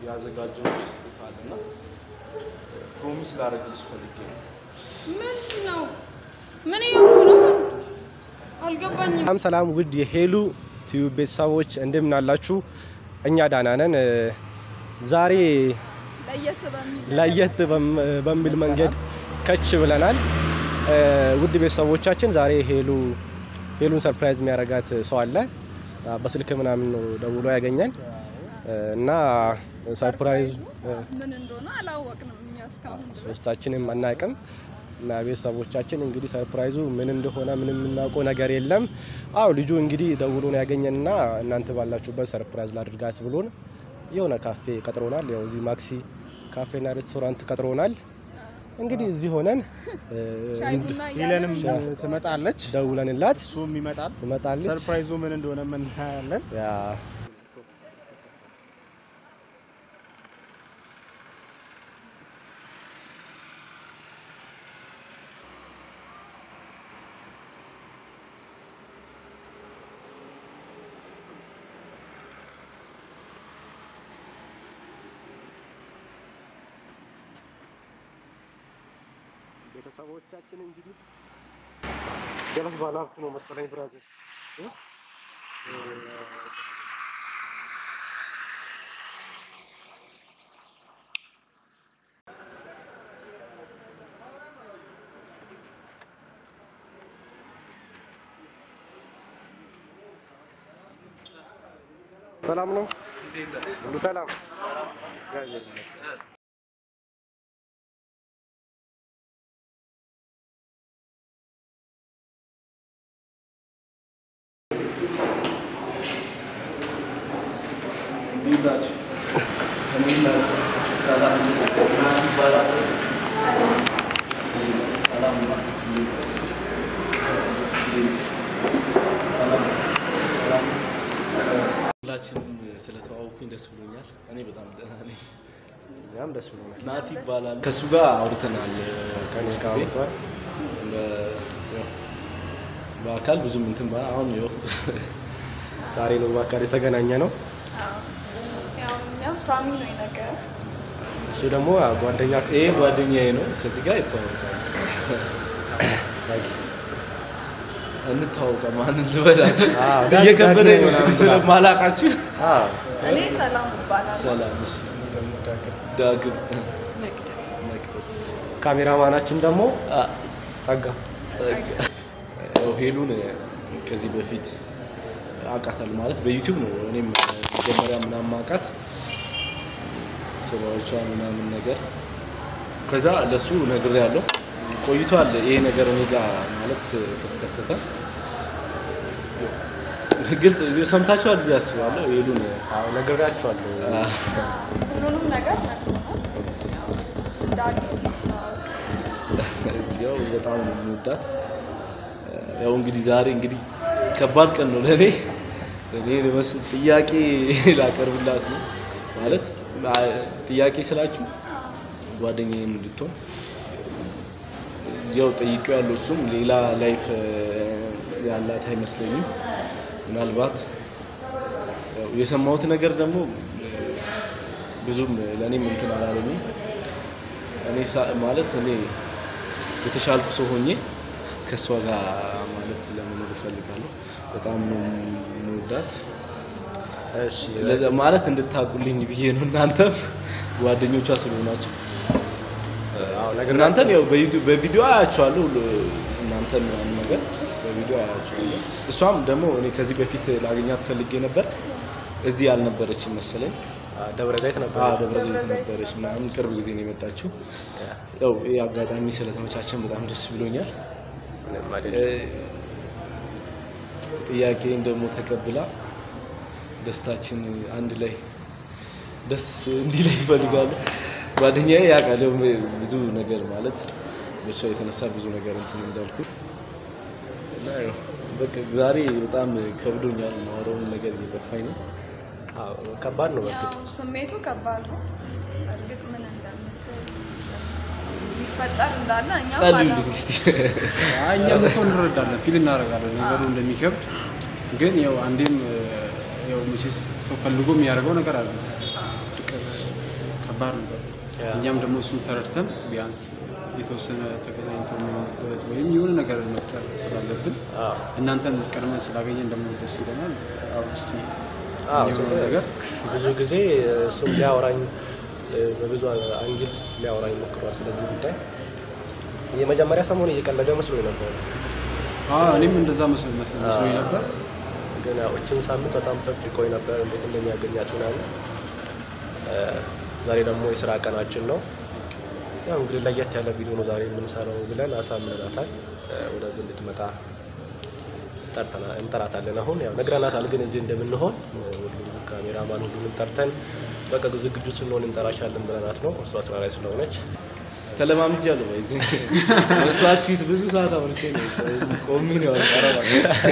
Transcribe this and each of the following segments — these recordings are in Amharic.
ያዘጋጀሁልሽ ስጦታ አለና ፕሮሚስ ላደርግልሽ ፈልጌ ነው። ምንድን ነው? ምን እያልኩ ነው? አልገባኝም። ሰላም ሰላም፣ ውድ የሄሉ ቲዩብ ቤተሰቦች እንደምን አላችሁ? እኛ ዳና ነን። ዛሬ ለየት በሚል ለየት በም- በሚል መንገድ ከች ብለናል። ውድ ቤተሰቦቻችን ዛሬ ሄሉ ሄሉን ሰርፕራይዝ የሚያደርጋት ሰው አለ። በስልክ ምናምን ነው ደውሎ ያገኘን እና ሰርፕራይዝ ምን እንደሆነ አላወቅንም እኛ እስካሁን ድረስ። ሶስታችንም አናውቅም እና ቤተሰቦቻችን እንግዲህ ሰርፕራይዙ ምን እንደሆነ ምንም የምናውቀው ነገር የለም። አዎ ልጁ እንግዲህ ደውሎን ያገኘንና እናንተ ባላችሁበት ሰርፕራይዝ ላድርጋት ብሎን የሆነ ካፌ ቀጥሮናል። ያው እዚህ ማክሲ ካፌና ሬስቶራንት ቀጥሮናል። እንግዲህ እዚህ ሆነን እ, ሻይ እንድ- ቡና ሄለንም እያለን ትመጣለች፣ ደውለንላት እሱም ይመጣል። ትመጣለች። ሰርፕራይዙ ምን እንደሆነ እናያለን። ያ ቤተሰቦቻችን እንግዲህ ገለስ ባለ ሀብት ነው መሰለኝ ብራዘር ሰላም ነው ሁሉ ሰላም እግዚአብሔር ይመስገን እንዴት ናችሁ? እንዴት ናችሁ? ሰላም ማን ይባላል? ሰላም ነው? ሰላም ሰላም። ሁላችንም ስለተዋወኩኝ ደስ ብሎኛል። እኔ በጣም ደህና ነኝ። እኛም ደስ ብሎናል ናቲ ይባላል። ከእሱ ጋር አውርተናል ትንሽ ጊዜ አውርተዋል። በ- ያው በአካል ብዙም እንትን ባላ አሁን ያው ዛሬ ነው በአካል የተገናኘ ነው ያው እኛም ሳሚ ነው የነገረን። እሱ ደግሞ ጓደኛ ይሄ ጓደኛዬ ነው። ከዚህ ጋር ይተዋወቃል። ዳጊስ እንታወቀ ማንን ልበላችሁ አዎ፣ ዳግ- እየከበደኝ ዳግ ነው ምናምን ስለማላውቃችሁ። እኔ ሰላም እባላለሁ። ሰላም እሺ። ዳግም መቅደስ መቅደስ ካሜራማናችን ደግሞ አ፣ ጸጋ ጸጋ። ያው ሄሉን ከዚህ በፊት አውቃታለሁ ማለት በዩቲዩብ ነው እኔም መጀመሪያ ምናምን ማውቃት ስራዎቿ ምናምን ነገር ከዛ ለሱ ነግሬያለሁ። ቆይቷል ይሄ ነገር እኔ ጋር ማለት ከተከሰተ ግልጽ ሰምታችኋል ብዬ አስባለሁ። ሄሉን አዎ ነግሬያቸዋለሁ አ፣ ሁሉንም ነገር ነግሮናል። ያው እንደ አዲስ መተዋወቅ ያው በጣም ነው የምወዳት። ያው እንግዲህ ዛሬ እንግዲህ ከባድ ቀን ነው ለእኔ እኔ ለመስ- ጥያቄ ላቀርብላት ነው ማለት አ- ጥያቄ ስላችሁ ጓደኛዬም እንድትሆን ያው ጠይቄው ያለው እሱም ሌላ ላይፍ ያላት አይመስለኝም። ምናልባት ያው የሰማሁት ነገር ደግሞ ብዙም ለእኔም እንትን አላለኝም። እኔ ሳ- ማለት እኔ የተሻልኩ ሰው ሆኜ ከእሷ ጋር ማለት ለመኖር እፈልጋለሁ። በጣም ነው የምወዳት እሺ ለዛ ማለት እንድታቁልኝ ብዬ ነው። እናንተም ጓደኞቿ ስለሆናችሁ አዎ ነግሬያቸዋለሁ። እናንተም ያው በዩቲዩብ- በቪዲዮ አያችኋለሁ። እናንተም ምናምን ነገር በቪዲዮ አያችኋለሁ። እሷም ደግሞ እኔ ከዚህ በፊት ላገኛት ፈልጌ ነበር። እዚህ ያልነበረችም መሰለኝ። አዎ፣ ደብረ ዘይት ነበር አዎ ደብረ ዘይት ነበረች ምናምን ቅርብ ጊዜ ነው የመጣችው። ያው ይህ አጋጣሚ ስለተመቻቸን በጣም ደስ ብሎኛል። ምንም አይደለም። ጥያቄን ደግሞ ተቀብላ ደስታችን አንድ ላይ ደስ እንዲህ ላይ ይፈልጋሉ። ጓደኛዬ ያውቃል ያው ብዙ ነገር ማለት በእሷ የተነሳ ብዙ ነገር እንትን እንዳልኩ እና ያው በቃ ዛሬ በጣም ከብዶኛል። ማውራውን ነገር እየጠፋኝ ነው። አዎ ከባድ ነው በእርግጥ ያው ስሜቱ ከባድ ነው። እርግጥ ምን እንደምትል ይፈጠር እንዳለ እኛም ጸልዩልኝ አናውቅም። እስቲ። አይ እኛም እኮ እንረዳለን፣ ፊል እናደርጋለን ነገሩ እንደሚከብድ። ግን ያው አንዴም ያው መቼስ ሰው ፈልጎ የሚያደርገው ነገር አለ። ፍቅር ከባድ ነበር። ያ። እኛም ደግሞ እሱን ተረድተን ቢያንስ የተወሰነ ተገናኝተው የሚሆኑበት ወይም የሆነ ነገር መፍጠር ስላለብን አዎ። እናንተን ቀድመን ስላገኘን ደግሞ ደስ ይለናል። አሁን እስቲ አዎ፣ የሚሆነው ስለ- ነገር ብዙ ጊዜ እሱም ሊያወራኝ እ፣ በብዙ አንግል ሊያወራኝ ሞክሯል። ስለዚህ ጉዳይ የመጀመሪያ ሰሞን እየቀለደ መስሎኝ ነበር፣ አዎ፣ እኔም እንደዛ መስሎኝ መስሎኝ መስሎኝ ነበር። ግን ያው እችን ሳምንት በጣም ጠብቆኝ ነበር እንዴት እንደሚያገኛት ምናምን። እ፣ ዛሬ ደግሞ የስራ ቀናችን ነው። ያው እንግዲህ ለየት ያለ ቪዲዮ ነው ዛሬ የምንሰራው ብለን አሳምነናታል። እ፣ ወደዚህ እንድትመጣ ጠርተና- እንጠራታለን። አሁን ያው ነግረናታል፣ ግን እዚህ እንደምንሆን እ፣ ሁሉም ካሜራማን ሁሉንም ጠርተን በቃ ዝግጁ ስንሆን እንጠራሻለን ብለናት ነው። እሷ ስራ ላይ ስለሆነች ተለማምጃለሁ። በዚህ መስተዋት ፊት ብዙ ሰዓት አምርቼ ነው ቆሜ ነው ያወራው።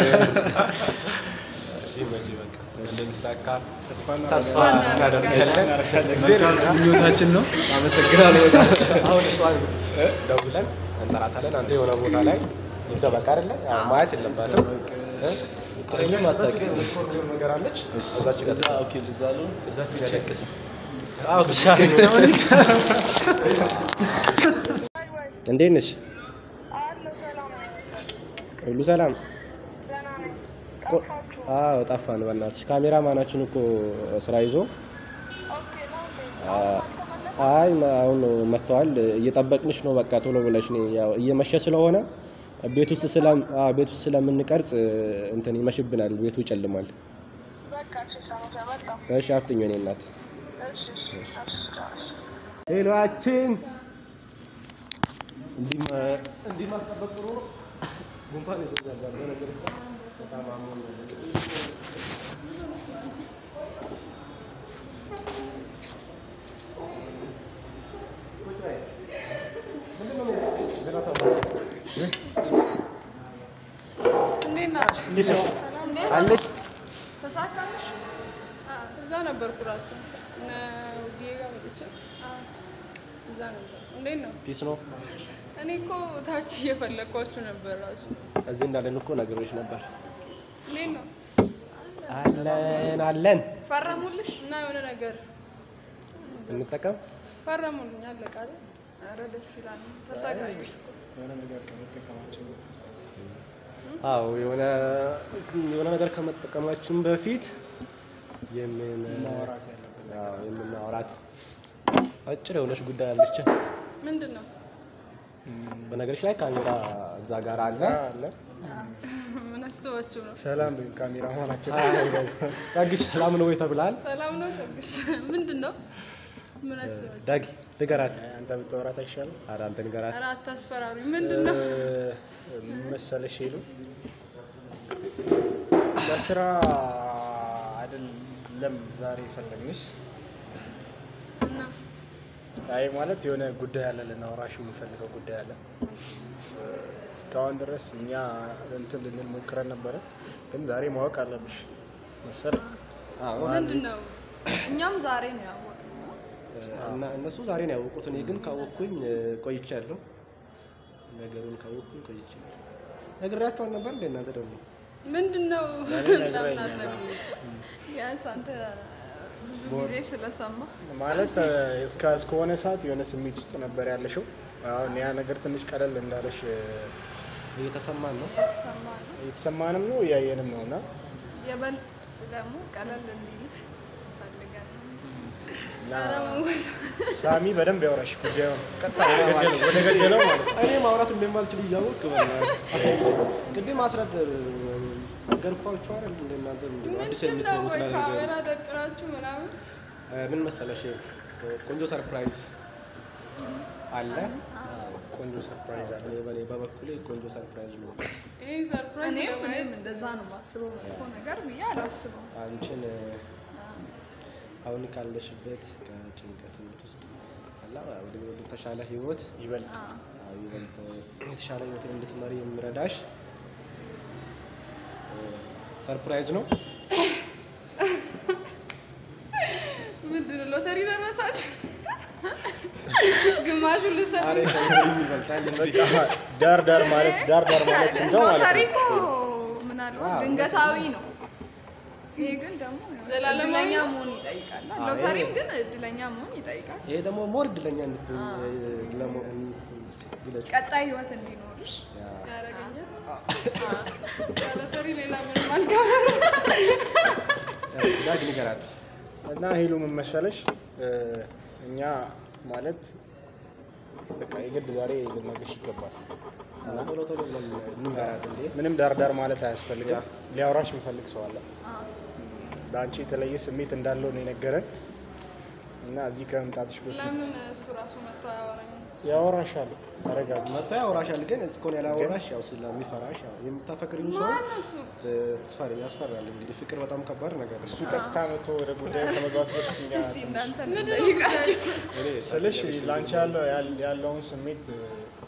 እሺ መቼ በቃ እንደሚሳካ ተስፋ ተስፋ እናደርጋለን። መልካም ምኞታችን ነው። አመሰግናለሁ በጣም። አሁን እሷን ደውለን እንጠራታለን። አንተ የሆነ ቦታ ላይ ይደበቅ አይደለ? ያው ማየት የለባትም እ? ጥረኝም አታውቅም። የምትኮርኮር ነገር አለች እዛች ጋር እዛ ኦኬ፣ እዛ ነው እዛች ጋር ደቅስ። አዎ ብቻ እንዴት ነሽ? ሁሉ ሰላም? ቆ- አዎ ጠፋን። በእናትሽ ካሜራ ማናችን እኮ ስራ ይዞ አ- አይ መ- አሁን ነው መጥተዋል። እየጠበቅንሽ ነው። በቃ ቶሎ ብለሽ ነይ። ያው እየመሸ ስለሆነ ቤት ውስጥ ስለ አዎ ቤት ውስጥ ስለምንቀርጽ እንትን ይመሽብናል። ቤቱ ይጨልማል። እሺ አፍጥኝ እኔ እናት ሄሎአችን እንዲህ ማ- እንዲህ ማስጠበቅ ጥሩ ነው። ጉንፋን ይዞኛል። ያለው ነገር በጣም አሞኝ ነው። እንዴት ናችሁ? እንዴት ነው እንዴት አለች? ተሳካልሽ? አዎ፣ እዛ ነበርኩ እራሱ እነ ውብዬ ጋር መጥቼ እዛ ነበር። እንዴት ነው? ፒስ ነው። እኔ እኮ ታች እየፈለግኳችሁ ነበር እራሱ። እዚህ እንዳለን እኮ ነገሮች ነበር። እንዴት ነው? አለን አለን ፈረሙልሽ እና የሆነ ነገር እንጠቀም። ፈረሙልኝ። አለቃ አይደል? ኧረ ደስ ይላል። ተሳካልሽ እኮ። አዎ የሆነ የሆነ ነገር ከመጠቀማችን በፊት የምን አዎ የምናወራት አጭር የሆነች ጉዳይ አለችን። ምንድን ነው? በነገሮች ላይ ካሜራ እዛ ጋር አለ አለ ምን አስባችሁ ነው? ሰላም ካሜራ መሆናችን ጸግሽ ሰላም ነው ወይ ተብላል። ሰላም ነው ሰግሽ? ምንድን ነው? ምን አስባችሁ? ዳጊ ንገራት። አንተ ብታወራት አይሻልም? ኧረ አንተ ንገራት። ኧረ አታስፈራሩኝ። ምንድን ነው? ምን መሰለሽ ሄሉ ለስራ አይደለም ዛሬ የፈለግንሽ። እና አይ ማለት የሆነ ጉዳይ አለ ልናወራሽ የምንፈልገው ጉዳይ አለ። እስካሁን ድረስ እኛ እንትን ልንል ሞክረን ነበረ፣ ግን ዛሬ ማወቅ አለብሽ መሰለኝ። አዎ ምንድን ነው? እኛም ዛሬ ነው ያወቅነው። እና እነሱ ዛሬ ነው ያወቁት። እኔ ግን ካወቅኩኝ እ፣ ቆይቻለሁ። ነገሩን ካወቅኩኝ ቆይቻለሁ። ነግሬያቸዋል ነበር እንደ እናንተ ደግሞ ምንድን ነው? ለእኔ ለምን ነግረኸኛል። አትነግሩኝም? ቢያንስ አንተ ብዙ ጊዜ ስለሰማ ማለት እ፣ እስከ እስከሆነ ሰዓት የሆነ ስሜት ውስጥ ነበር ያለሽው። አሁን ያ ነገር ትንሽ ቀለል እንዳለሽ እ፣ እየተሰማን ነው። ሰማ ነው እየተሰማንም ነው እያየንም ነው እና የበልጥ ደግሞ ቀለል እንዲልሽ ፈልገን ነው። እና ኧረ መወዝ ሳሚ በደንብ ያወራሽ ጉዳዩን ቀጥታ ወደ ገደለው ወደ ገደለው ማለት ነው። እኔ ማውራት እንደማልችል እያወቅህ ቅድም አስረድ ነገርኳችሁ አይደል? እንደ እናንተ አዲስ ምንድን ነው የምትሆኑት ወይ ነገር ካሜራ ደቅናችሁ ምናምን እ፣ ምን መሰለሽ ቆንጆ ሰርፕራይዝ አለ። ቆንጆ ሰርፕራይዝ አለ። እኔ በኔ በበኩሌ ቆንጆ ሰርፕራይዝ ነው። ይህ ሰርፕራይዝ እኔም እኔም እንደዛ ነው የማስበው። መጥፎ ነገር ብዬ አላስበው። አንቺን እ፣ አሁን ካለሽበት ከጭንቀት ህይወት ውስጥ አላ ወደ ወደ ተሻለ ህይወት ይበልጥ አዎ፣ ይበልጥ የተሻለ ህይወትን እንድትመሪ የሚረዳሽ እ፣ ሰርፕራይዝ ነው። ምንድን ነው ሎተሪ ደረሳችሁ? ግማሹን ልሰጥ ዛሬ ከወዲህ ይበልጣል እንጂ በቃ ዳር ዳር ማለት ዳር ዳር ማለት ስንተው ማለት ሎተሪ ነው። እኮ ምናልባት ድንገታዊ ነው። ይሄ ግን ደግሞ ዘላለማዊ እድለኛ ነው? መሆን ይጠይቃል። አዎ፣ ሎተሪም ይሄ- ግን እድለኛ መሆን ይጠይቃል። ይሄ ደግሞ ሞር እድለኛ እንድትሆኝ ለመሆን ግለጭ ቀጣይ ህይወት እንዲኖርሽ ያደርገኛል። አዎ። ሎተሪ ሌላ ምንም አልገባም። ዳግ ንገራት እና ሄሉ ምን መሰለሽ እ፣ እኛ ማለት በቃ የግድ ዛሬ ልነግርሽ ይገባል እና ቶሎ ቶሎ ብለን ንገራት እንዴ ምንም ዳርዳር ማለት አያስፈልግም። ሊያወራሽ የሚፈልግ ሰው አለ። አዎ። ለአንቺ የተለየ ስሜት እንዳለው ነው የነገረን እና እዚህ ከመምጣትሽ በፊት ለምን እሱ ራሱ መጥቶ አያወራኝም? ያወራሻል። ተረጋጊ። መጥቶ ያወራሻል ግን እስኮን ያላወራሽ ያው ስለሚፈራሽ ያው የምታፈቅሪው ሰው ማነው እሱ? እ፣ ትፈሪ ያስፈራል እንግዲህ ፍቅር በጣም ከባድ ነገር ነው እሱ ቀጥታ መጥቶ ወደ ጉዳዩ ከመግባቱ በፊት እኛ እስቲ ትንሽ እናንተ ምንድን ነው እንጠይቃችሁ። እኔ ስልሽ ለአንቺ ያለው ያል- ያለውን ስሜት እ፣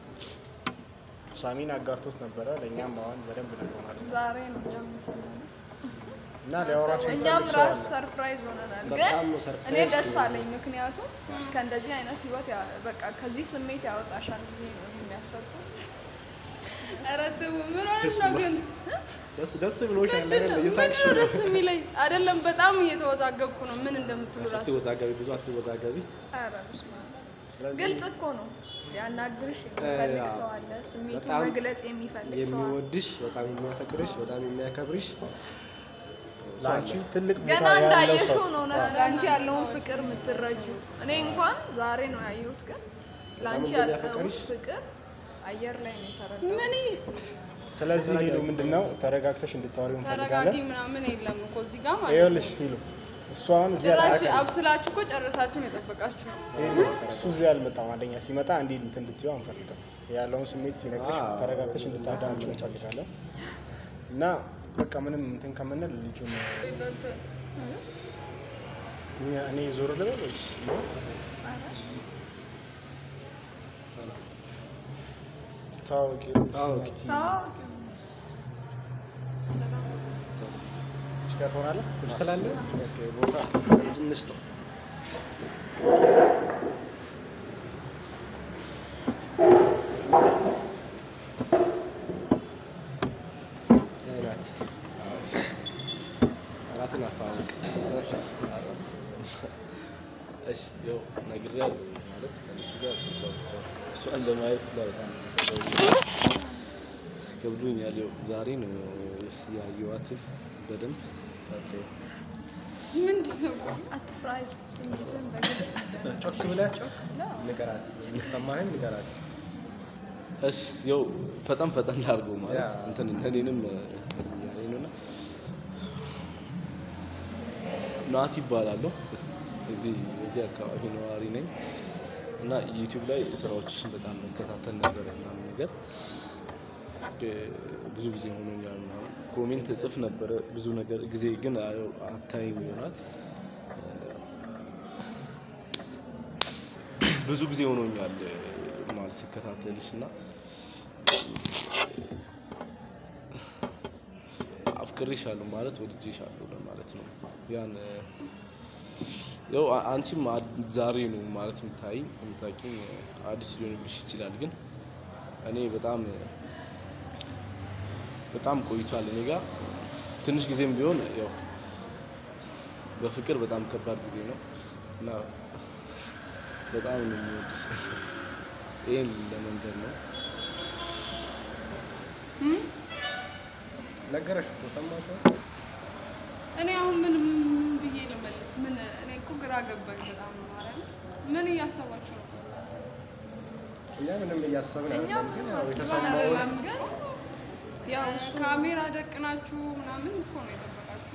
ሳሚን አጋርቶት ነበረ። ለእኛም አሁን በደንብ ነግሮናል ዛሬ ነው እኛም የሰማነው። እና ሊያወራሽ እኛም የሚፈልግ ሰው ራሱ አለ። ሰርፕራይዝ ሆነናል። በጣም ግን ነው ሰርፕራይዝ እኔ ደስ የሆነው። አለኝ፣ ምክንያቱም ከእንደዚህ አይነት ህይወት ያ- በቃ ከዚህ ስሜት ያወጣሻል ብዬ ነው የሚያሰብኩት። ኧረ ተው፣ ምን ሆነሽ ነው ግን? ደስ ደስ ብሎሻል ምንድን ነው አይደል? እየሳቅሽ ምንድን ነው ነው። ደስ የሚለኝ? አይደለም በጣም እየተወዛገብኩ ነው። ምን እንደምትሉ ራሱ አትወዛገቢ፣ ብዙ አትወዛገቢ። ኧረ በስመ አብ። ስለዚህ ግልጽ እኮ ነው። ሊያናግርሽ የሚፈልግ ያ፣ ሰው አለ፣ ስሜቱን በጣም መግለጽ የሚፈልግ ሰው አለ። የሚወድሽ በጣም የሚያፈቅርሽ በጣም የሚያከብርሽ ለአንቺ ትልቅ ቦታ ገና ያለው እንዳየሽው ሰው ነው ነ- ለአንቺ ያለውን ፍቅር የምትረጁ። እኔ እንኳን ዛሬ ነው ያየሁት፣ ግን ለአንቺ በጣም ያለውን እንደሚያፈቅርሽ? ፍቅር አየር ላይ ነው የተረዳሁት። ምን ስለዚህ ሄሉ ምንድን ነው ተረጋግተሽ እንድታወሪው ተረጋጊ እንፈልጋለን። ምናምን የለም እኮ እዚህ ጋር ማለት ነው። ይኸውልሽ ሄሉ እሱ አሁን እዚህ ጭራሽ አላውቅም። አብስላችሁ እኮ ጨርሳችሁ ነው የጠበቃችሁ ነው። ሄሉ እሱ እዚህ አልመጣም። አንደኛ ሲመጣ እንዲህ እንትን እንድትይው አንፈልግም። ያለውን ስሜት ሲነግርሽ አዎ። ተረጋግተሽ እንድታዳምጪው እንፈልጋለን እና በቃ ምንም እንትን ከምንል ልጁን እናንተ እኛ- እኔ ዞር ልበል ወይስ ታዋቂ ታዋቂ። ታዋቂ እዚህ ጋር ትሆናለህ? ትላለህ? ኦኬ፣ ቦታ ትንሽ ተው። ይሄ ናት። ራስን አስተዋውቅ። እሺ ያው ነግሬያለሁ ማለት ከእሱ ጋር ተሰብሰብ እሷን ለማየት ሁላ በጣም ከብዶኛል። ያው ዛሬ ነው ያየኋት በደንብ ኦኬ። ምንድን ነው? አትፍራ፣ ስሜትን በግልጽ ጮክ ብለህ ንገራት፣ የሚሰማህን ንገራት። እሺ ያው ፈጠን ፈጠን ላድርገው ማለት ያ። እንትን እኔንም ያለኝ ነውና ናት ይባላለሁ። እዚህ እዚህ አካባቢ ነዋሪ ነኝ እና ዩቲዩብ ላይ ስራዎችሽን በጣም መከታተል ነበር ምናምን ነገር እ፣ ብዙ ጊዜ ሆኖኛል ምናምን ኮሜንት እጽፍ ነበረ ብዙ ነገር ጊዜ ግን አየው አታይም ይሆናል እ፣ ብዙ ጊዜ ሆኖኛል እ፣ ማለት ሲከታተልሽ እና አፍቅሬሻለሁ ማለት ወድጄሻለሁ ለማለት ነው። ያን እ፣ ያው አ- አንቺም አ- ዛሬ ነው ማለት የምታይ የምታውቂኝ እ፣ አዲስ ሊሆንብሽ ይችላል፣ ግን እኔ በጣም እ፣ በጣም ቆይቷል እኔ ጋር ትንሽ ጊዜም ቢሆን ያው በፍቅር በጣም ከባድ ጊዜ ነው እና በጣም ነው የምወድሽ። ይህን ለመንገድ ነው። እም? ነገረሽ እኮ ሰማሽው? እኔ አሁን ምን ምን ብዬ ልመልስ? ምን እኔ እኮ ግራ ገባኝ በጣም ማለት ምን እያሰባችሁ ነው? እኛ ምንም እያሰብን እኛም አይደለም፣ ግን ያው አስበን የተሰማውን አይደለም ግን ያው እ፣ እሱ ካሜራ ደቅናችሁ ምናምን እኮ ነው የጠበቃችሁ።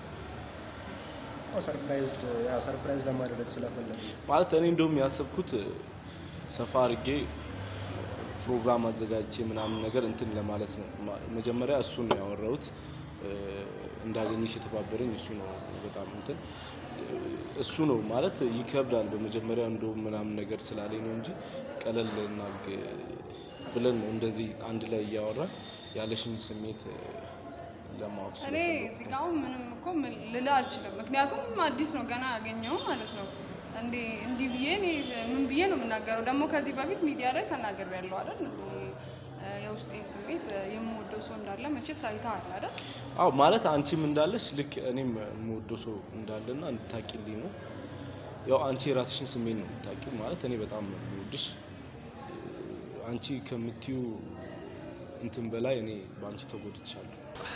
ያው ሰርፕራይዝ ያው ሰርፕራይዝ ለማድረግ ስለፈለግ ማለት እኔ እንደውም ያሰብኩት እ፣ ሰፋ አድርጌ ፕሮግራም አዘጋጅቼ ምናምን ነገር እንትን ለማለት ነው። ማ- መጀመሪያ እሱን ነው ያወራሁት። እ፣ እንዳገኘሽ የተባበረኝ እሱ ነው። በጣም እንትን እ፣ እሱ ነው ማለት ይከብዳል። በመጀመሪያ እንደውም ምናምን ነገር ስላለኝ ነው እንጂ ቀለል እናድርግ ብለን ነው እንደዚህ አንድ ላይ እያወራን ያለሽን ስሜት እ፣ ለማወቅ እኔ ስለፈለኩ እዚህ ነው። ጋር አሁን ምንም እኮ ምን ልልህ አልችልም። ምክንያቱም አዲስ ነው ገና ያገኘው ማለት ነው። እንዴ እንዲህ ብዬ እኔ ምን ብዬ ነው የምናገረው? ደግሞ ከዚህ በፊት ሚዲያ ላይ ተናግሬያለሁ አይደል? እ፣ የውስጤን ስሜት እ፣ የምወደው ሰው እንዳለ መቼስ አይተሃል አይደል? አዎ ማለት አንቺም እንዳለች ልክ እኔም የምወደው ሰው እንዳለና እንድታቂልኝ ነው። ያው አንቺ የራስሽን ስሜት ነው የምታቂው። ማለት እኔ በጣም ነው የምወድሽ። አንቺ ከምትዩ እንትን በላይ እኔ በአንቺ ተጎድቻለሁ።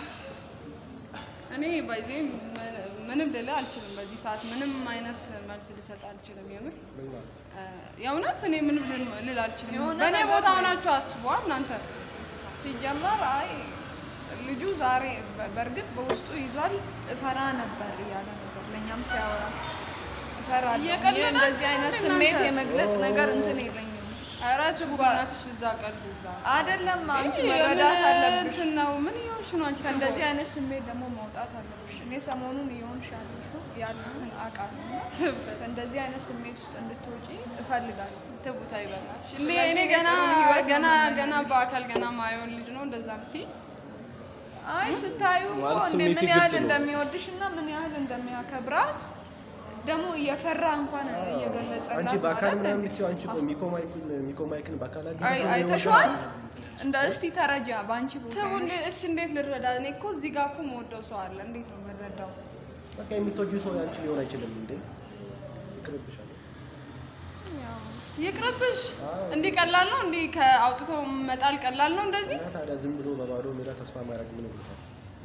እኔ ባይዜ ምንም ልልህ አልችልም። በዚህ ሰዓት ምንም አይነት መልስ ልሰጥ አልችልም። የምር እ፣ የእውነት እኔ ምንም ልል- ልል አልችልም። የሆነ በእኔ ነገር ቦታ ነው። ሆናችሁ አስቧል እናንተ። ሲጀመር አይ ልጁ ዛሬ በ- በእርግጥ በውስጡ ይዟል እፈራ ነበር እያለ ነበር ለእኛም ሲያወራ እፈራለሁ እኔ እየቀለዳችሁ እንደዚህ አይነት ነው ስሜት እናንተ። የመግለጽ ነገር እንትን የለኝም ኧረ ትጉ በእናትሽ እዛ ቀልድ እዛ አይደለም አንቺ እንጂ መረዳት ምን አለብሽ እንትን ነው ምን እየሆንሽ ነው አንቺ? ከእንደዚህ አይነት ስሜት ደግሞ መውጣት አለብሽ እኔ ሰሞኑን እየሆንሽ ያለሽው ያለውን አውቃለሁ እና ከእንደዚህ አይነት ስሜት ውስጥ እንድትወጪ እፈልጋለሁ ትቡታ ይበናትሽ እኔ ስለዚህ እኔ እኔ ገና ጥሩ ህይወት ገና ነው ገና በአካል ገና ማየውን ልጅ ነው እንደዛ ምትይ አይ ስታዩ እኮ ማለት እንደ ስሜቴ ምን ያህል ግልጽ ነው። እንደሚወድሽ እና ምን ያህል እንደሚያከብራት ደግሞ እየፈራ እንኳን እየገለጸላት አንቺ በአካል ማለት ምናምን ነው። ብትይው አንቺ ቆይ ሚኮ ማይክን ሚኮ ማይክን በአካል አይ አግኝተሽ ነው አይተሽዋል? የወሰድሽው? እንደ እስቲ ተረጃ በአንቺ ቦታ ተው ነሽ። እንዴ እሺ እንዴት ልረዳ እኔ እኮ እዚህ ጋር እኮ የምወደው ሰው አለ እንዴት ነው የምረዳው በቃ የምትወጂው ሰው ያንቺ ሊሆን አይችልም እንዴ? ይቅርብሻል። ያው ይቅርብሽ አዎ። እንዲህ ቀላል ነው እንዲህ ከአውጥቶ መጣል ቀላል ነው እንደዚህ እና ታዲያ ዝም ብሎ በባዶ ሜዳ ተስፋ ማድረግ ምን ይሉታል?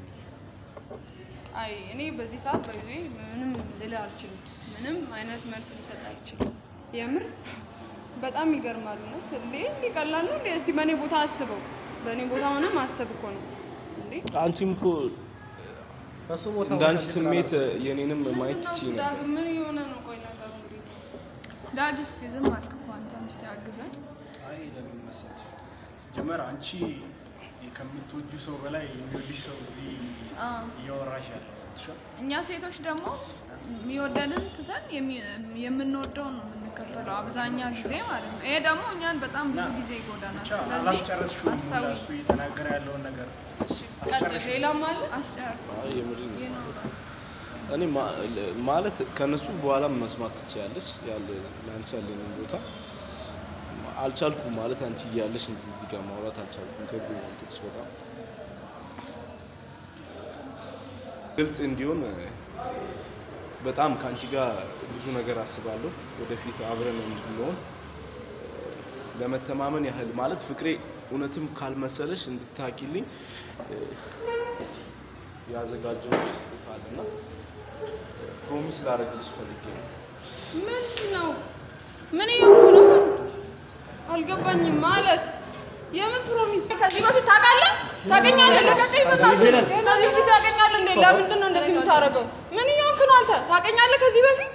አይ እኔ በዚህ ሰዓት በጊዜ ምንም ልል አልችልም። ምንም አይነት መልስ ልሰጥ አልችልም። የምር በጣም ይገርማል። እውነት እንዴ እንዲህ ቀላል ነው እንዴ? እስቲ በእኔ ቦታ አስበው። በእኔ ቦታ ሆነ ማሰብ እኮ ነው እንዴ። አንቺም እኮ ከሱ ቦታ እንደ አንቺ ወደ ስሜት የኔንም ማየት ትችይ ነበር። ዳግም ምን እየሆነ ነው? ቆይ ነገሩ እንግዲህ ዳግ እስቲ ዝም አልክ እኮ አንተም እስቲ አግዘን። አይ ለምን መሰለሽ ሲጀመር አንቺ ከምትወጁ ሰው በላይ የሚወድሽ ሰው እዚህ አዎ። እያወራሽ ያለው ገብቶሻል? እኛ ሴቶች ደግሞ የሚወደንን ትተን የሚ- የምንወደውን ነው የምንከተለው አብዛኛ ጊዜ ማለት ነው። ይሄ ደግሞ እኛን በጣም ብዙ ጊዜ ይጎዳናል። ብቻ ስለዚህ አላስጨረስሽውም አስታዊ እሱ እየተናገረ ያለውን ነገር እሺ፣ ቀጥል። ሌላም አለ አስጨር አይ የምሬን ነው። ይኖራል። እኔ ማ- ለ- ማለት ከነሱ በኋላ መስማት ትችያለሽ። ያለ ለአንቺ ያለንን ቦታ አልቻልኩም ማለት አንቺ እያለሽ እንጂ እዚህ ጋር ማውራት አልቻልኩም። ከብዶ ወንቶች በጣም ግልጽ እንዲሆን እ፣ በጣም ከአንቺ ጋር ብዙ ነገር አስባለሁ። ወደፊት አብረን እንድንሆን እ፣ ለመተማመን ያህል ማለት ፍቅሬ እውነትም ካልመሰለሽ እንድታቂልኝ ያዘጋጀሁልሽ ስጦታ አለና ፕሮሚስ ላደርግልሽ ፈልጌ ነው። ምንድን ነው? ምን እየሆንኩ ነው? አልገባኝም። ማለት የምን ፕሮሚስ? ከዚህ በፊት ታውቃለህ? ታውቀኛለህ? ለቀቀኝ በእናትህ። ከዚህ በፊት ታውቀኛለህ እንዴ? ለምንድን ነው እንደዚህ የምታደርገው? ምን እየሆንክ ነው አንተ? ታውቀኛለህ ከዚህ በፊት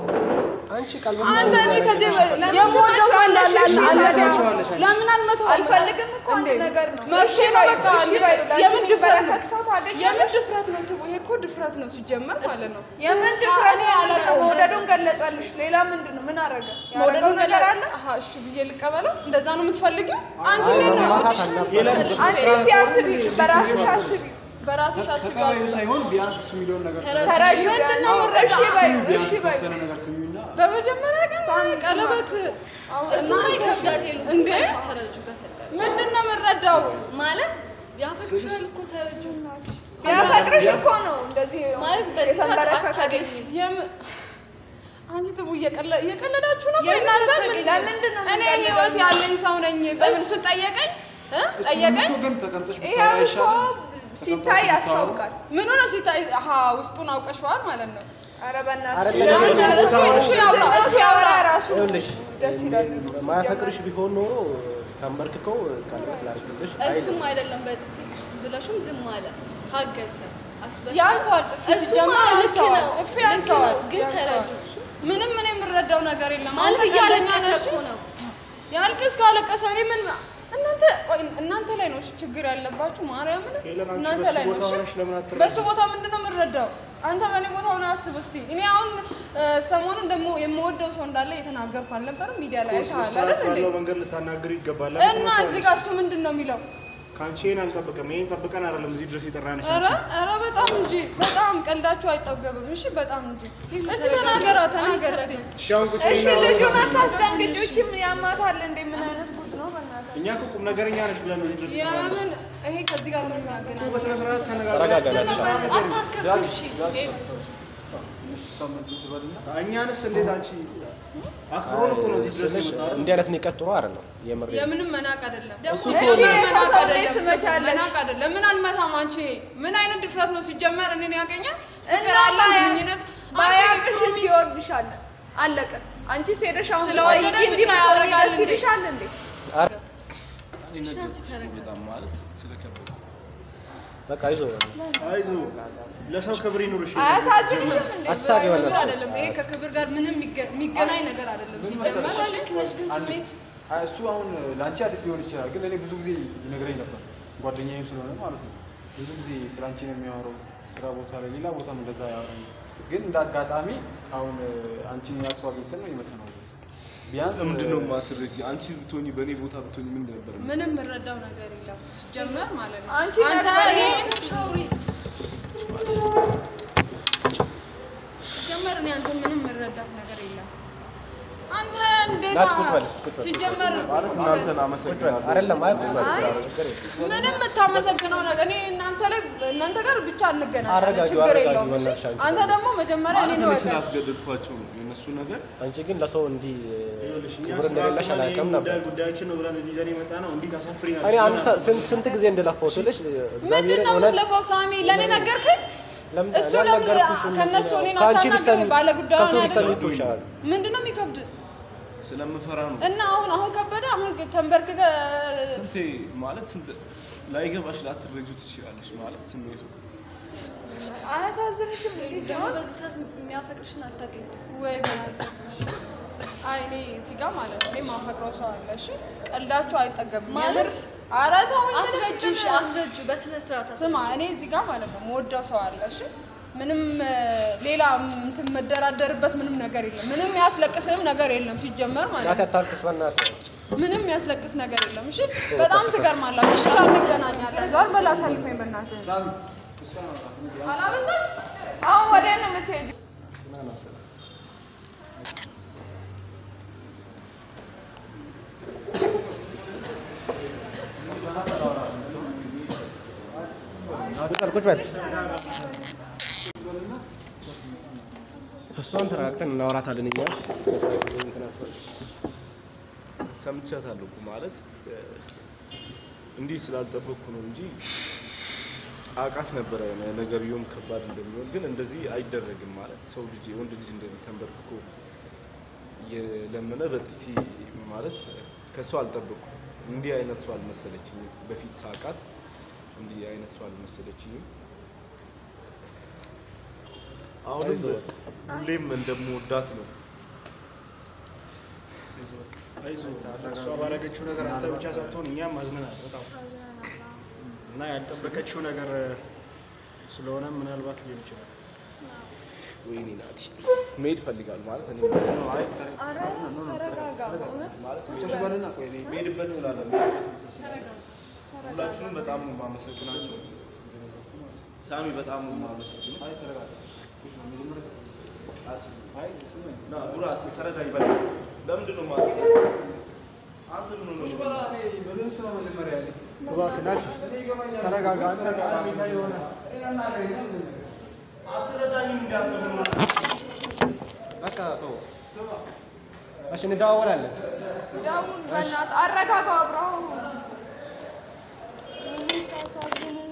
አንቺ ቃል አንተ እኔ ከዚህ በ- የምወደው ሰው እንዳለ አልነገርኩህም። ለምን አልመተውም? አልፈልግም እኮ አንድ እንዴ? ነገር ነው። መርሼ ነው በቃ እሺ እንዴ? በይው፣ ለአንቺ የምን ድፍረት ነው? የሚበረከክ ሰው ታገኛለሽ? የምን ድፍረት ነው? ትቦ ይሄ እኮ ድፍረት ነው ሲጀመር ማለት ነው። የምን ድፍረት እኔ ነው? አላውቀውም። መውደዱን ገለጸልሽ። ሌላ ምንድን ነው? ምን አደረገ? ያደረገው መውደዱን ነገር አለ? አሃ እሺ ብዬ ልቀበለው? እንደዛ ነው የምትፈልጊው? አንቺ አይ እንዴት ነው? ማማታት አልነበረም። አንቺ እስቲ አስቢ፣ በራስሽ አስቢ። በራስሽ ተቀባዩ አስባለሁ። ሳይሆን ቢያንስ እሱ የሚለውን ነገር ተረጂ ምንድን ነው ቢያንስ። የምረዳው? እሺ በይው፣ ቢያንስ እሺ በይው። የተወሰነ ነገር ስሚውና በመጀመሪያ ቀን ቀለበት እሱ ላይ ይከብዳል ሄሉ እንዴ? ተረጁ ጋር ፈጠረ ምንድን ነው የምረዳው? ማለት ያፈቅርሻል እኮ ተረጁ ቢያፈቅርሽ እኮ ነው እንደዚህ ማለት በዚህ ሰዓት የተንበረከከ አታገኝም የም- አንቺ ትቡ እየቀለ- እየቀለዳችሁ ነው። የምን እናንተ ምን አታገኝም? ለምንድን ነው እኔ የምንቀልደው? ህይወት ያለኝ ሰው ነኝ። በምን እሱ ጠየቀኝ እ? እሱንም ጠየቀኝ እኮ ግን ተቀምጠሽ ይሄ ብታወራ እኮ ይሻላል። ሲታይ ተቀምጣችሁ ያስታውቃል። ምኑ ነው ሲታይ? አሀ ውስጡን አውቀሽዋል ማለት ነው። ኧረ በእናትሽ አይደለም፣ ለምን እሱ እሱ ቦታ እሱ ያውራ እሱ ያውራ ራሱ ይኸውልሽ ደስ ይላል። ማያፈቅርሽ ቢሆን ኖሮ ተንበርክከው ቀለበት ላድርግልሽ እሱም አይደለም በጥፊ ብለሹም ዝም አለ ታገዘ አስበሽ ያንሰዋል፣ ጥፊ እሱማ ሲጀመር ልክ ያንሰዋል፣ ነው፣ ጥፊ ልክ ያንሰዋል፣ ነው፣ ግን ያንሰዋል። ተረጁ ምንም እኔ የምረዳው ነገር የለም። ማለት አንተ ቀልደኛ እያለቀሰ ነሽ። እኮ ነው ያልቅስ ካለቀሰ እኔ ምን እናንተ ቆይ እናንተ ላይ ነው እሺ ችግር ያለባችሁ ማርያምን ሄለን አንቺ እናንተ በሱ ላይ ነው ቦታ እሺ ሆነሽ ለምን አትረጂም? በሱ ቦታ ምንድን ነው የምንረዳው አንተ በእኔ ቦታ ሆነ አስብ እስቲ እኔ አሁን እ፣ ሰሞኑን ደግሞ የምወደው ሰው እንዳለ እየተናገርኩ አልነበረም ሚዲያ ላይ እኮ ስነ አይተሃል ስርዓት አይደል እንዴ ባለው መንገድ ልታናግሪ ይገባል። እና እዚህ ጋር እሱ ምንድን ነው የሚለው ከአንቺ ይሄን አልጠብቅም። ይሄን ጠብቀን አይደለም እዚህ ድረስ የጠራንሽ ኧረ አንቺ። ኧረ በጣም እንጂ በጣም ቀልዳችሁ አይጠገብም እሺ በጣም እንጂ እስቲ ተናገራ ተናገር እስቲ እሺ አሁን ቁጭ እሺ በይና ልጁን አውራ። አታስደንግጪው። ይቺ ምን ያማታል እንዴ? ምን አይነት ጉድ ነው በእናትህ? እኛ እኮ ቁም ነገረኛ ነች ብለን ነው እዚህ ድረስ የምን ይሄ ከዚህ ጋር ምን የሚያገናኝ በስነ ስርዓት ተረጋጋ፣ ተነጋግረን ናት። አታስከፍል እሺ ሳምንት ትበልና እኛንስ እንዴት አንቺ አክብሮን እኮ ነው እዚህ ድረስ ስልሽ የመጣ እንዲህ አይነት ነው የቀጥሮ አይደለም የምር የምንም መናቅ አይደለም። ደግሞ እሺ እኮ ነው። መናቅ ሰው እንዴት አይደለም። ትመቻለሽ? መናቅ አይደለም። ምን አልመታም አንቺ ምን አይነት ድፍረት ነው ሲጀመር እኔን ያገኛል? እና ፍቅር አለ ባያ- ግንኙነት ባያቅሽ ፕሮሚስ ሲወድሻል አለቀ። አንቺ ሄደሽ አሁን ስለወደደ ጠይቂ እንጂ ብቻ ብትሆኚ ያደርጋል ደስ እንዴ? ይልሻል እንዴ? እኔ ነገርኩሽ እኮ በጣም ማለት ስለከበደ በቃ ይዞ አይዞ ለሰው ክብር ይኑርሽ። አያሳዝንሽም እንዴ? አሳቢ ክብር በእናትሽ። አይደለም ይሄ ከክብር ጋር ምንም የሚገ- የሚገናኝ ነገር አይደለም። ሲጀመር ልክ ነሽ ግን አንድ- ስሜት አይ፣ እሱ አሁን ለአንቺ አዲስ ሊሆን ይችላል፣ ግን ለእኔ ብዙ ጊዜ ይነግረኝ ነበር። ጓደኛዬም ስለሆነ ማለት ነው። ብዙ ጊዜ ስለ አንቺ ነው የሚያወራው። ስራ ቦታ ላይ፣ ሌላ ቦታም እንደዛ ያወራኝ። ግን እንደ አጋጣሚ አሁን አንቺን ያክሱ አግኝተን ነው የመጣ ነው። ቢያንስ ለምንድን ነው የማትረጂ? አንቺ ብትሆኚ በእኔ ቦታ ብትሆኚ ምን ነበር? ምንም የምረዳው ነገር የለም ሲጀመር ማለት ነው። አንቺ አንተ ነገር ይሄን ሻውሪ ሲጀመር እኔ አንተ ምንም የምረዳት ነገር የለም። አንተ እንዴት ናት ቁጭ በል እስኪ ቁጭ በል። ሲጀመር ማለት እናንተን ቁጭ በል። አመሰግናለሁ። አይደለም አይ ቁጭ በል አይ። ስራ ነው፣ ችግር የለም። ምንም የምታመሰግነው ነገር እኔ እናንተ ላይ እናንተ ጋር ብቻ እንገናኛለን፣ አረጋጊው፣ ችግር አረጋጊው የለውም። እሺ? በእናትሽ አንቺ አንተ ደግሞ መጀመሪያ ማለት እኔን እኔ ወቀስ። ስላስገደድኳቸው ነው የእነሱ ነገር አንቺ ግን ለሰው እንዲህ ይኸውልሽ፣ እኛ ክብር ስራ እንደሌለሽ አቁመን አላውቅም ይሄን ነበር። ጉዳይ ጉዳያችን ነው ብለን እዚህ ይዘን የመጣ ነው። እንዲህ ታሳፍሪናለሽ። እኔ አንድ ሰ- ስንት ስንት ጊዜ እንደለፋው ስልሽ ምንድን እግዚአብሔርን ነው እውነት የምትለፋው ሳሚ? ለእኔ ነገርከኝ? ለምን እሱ እኔ ለምን አልነገርኩሽም? ከእነሱ እኔን ከአንቺ አታናግረኝ? ቢሰሚ- ባለጉዳዩን ከሱ ቢሰሚ አይደለም? እኮ ይሻላል። ምንድን ነው የሚከብድ? ስለምፈራ ነው። እና አሁን አሁን ከበደ አሁን ተንበርክከህ ስንቴ ማለት ስንት ላይገባሽ ላትረጁ ትችላለሽ ማለት ስሜቱ አያሳዝንሽም እንዴ? ደግሞ በዚህ ሰዓት የሚያፈቅርሽን አታገኝም። ወይ በዚህ አይ እኔ እዚህ ጋር ማለት ነው እኔ ማፈቅረው ሰው አለ። እሺ ቀልዳችሁ አይጠገብም ማለት? የምር። ኧረ ተውኝ። አስረጁ፣ እሺ፣ አስረጁ፣ በስነ ስርዓት ስማ አስረጁ። እኔ እዚህ ጋር ማለት ነው የምወደው ሰው አለ። እሺ ምንም እ፣ ሌላ እንትን መደራደርበት ምንም ነገር የለም። ምንም ያስለቅስህም ነገር የለም ሲጀመር ማለት ናት ነው። ያታልቅስ በእናትህ። ምንም ያስለቅስ ነገር የለም። እሺ በጣም ትገርማላችሁ። እሺ ጋር እንገናኛለን። ዛር በላ አሳልፈኝ በእናትህ ሳሚ እሷ ነው አላበዛም። አሁን ወዴት ነው የምትሄጂው? ቁጭ በል ቁጭ በል። እሷን ተረጋግተን እናወራታለን እኛ ሰምቻታለሁ እኮ ማለት እ፣ እንዲህ ስላልጠበቅኩ ነው እንጂ አውቃት ነበረ ነገርየውም ከባድ እንደሚሆን፣ ግን እንደዚህ አይደረግም ማለት ሰው ልጅ የወንድ ልጅ እንደዚህ ተንበርክኮ እየለመነ በጥፊ ማለት ከሰው አልጠበቅኩም። እንዲህ አይነት ሰው አልመሰለችኝም። በፊት ሳውቃት እንዲህ አይነት ሰው አልመሰለችኝም። አሁንም ሁሌም እንደምወዳት ነው። አይዞህ እሷ ባረገችው ነገር አንተ ብቻ ሳትሆን እኛም አዝነናል በጣም እና ያልጠበቀችው ነገር ስለሆነ ምናልባት ሊሆን ይችላል። ወይኔ ናቲ መሄድ እፈልጋለሁ ማለት እኔ ኧረ ተረጋጋ። እውነት ማለት መሄድበት ስላለ ሁላችሁንም በጣም ነው የማመሰግናችሁ። ሳሚ በጣም ነው የማመሰግነው። ና ቡራ እስኪ ተረዳኝ በል። ለምንድን ነው ማለት አንተ ምን ሆነህ ነው? እባክህ ናቲ ተረጋጋ። አንተ ስሜታ የሆነ አትረዳኝም እንደ አንተ ምን ሆነህ ነው? በቃ ተው። እሺ እንደዋወላለን። ደውል በእናትህ አረጋጋው። አብረው ምን ሳሳዝን